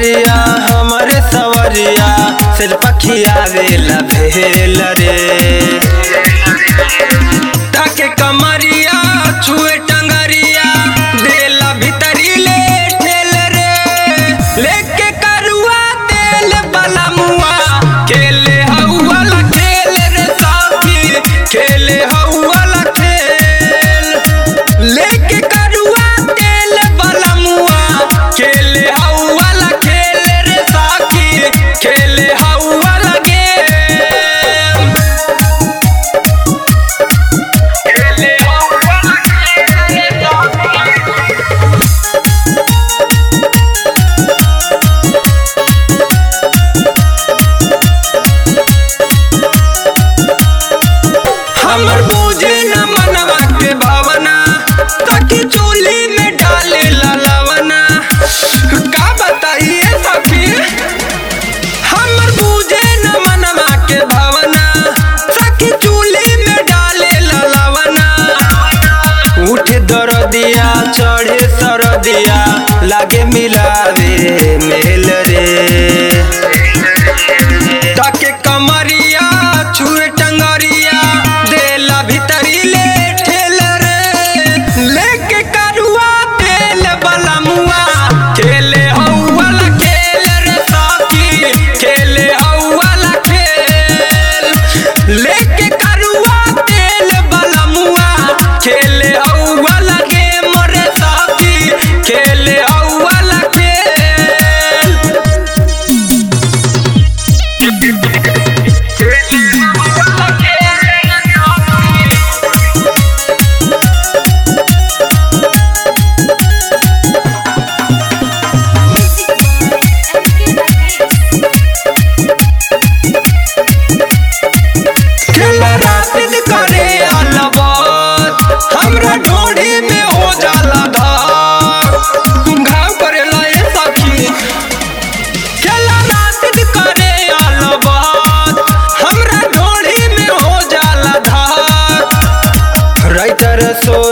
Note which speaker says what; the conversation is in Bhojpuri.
Speaker 1: टंगरिया हमरे सवरिया सिर पखिया वेला भेल रे ताके कमरिया छुए टंगरिया देला भीतरी ले ठेल रे लेके करुआ तेल बला मुआ खेले हौवाला खेल रे साथी खेले हौवाला खेल लेके करुआ तेल बला मुआ खेले हौवाला खेल रे साथी खेले हौवाला गेम खेले हौवाला खेल रे साथी हमर बूझे न मनवा के भावना ताकि चूल्ही में डाले ललवना का बताइए सखी हमर बूझे न मनवा के भावना सखी चूल्ही में डाले ललवना उठे दरदिया चढ़े सरदिया लागे मिलावे मेल रे ताके कमरिया छुए टंगरिया देला भीतरी ले ठेल रे लेके करुआ तेल बला मुआ खेले हौवाला खेल रे साथी खेले हौवाला खेल लेके करुआ तेल बला मुआ खेले हौवाला गेम रे साथी खेले हौवाला खेल खेला रातिन करे अलबत हमरा ढोढ़ी में हो जाला धार घाव करेला ए सखी खेला रातिन करे अलबत हमरा ढोढ़ी में हो जाला धार राइतर सो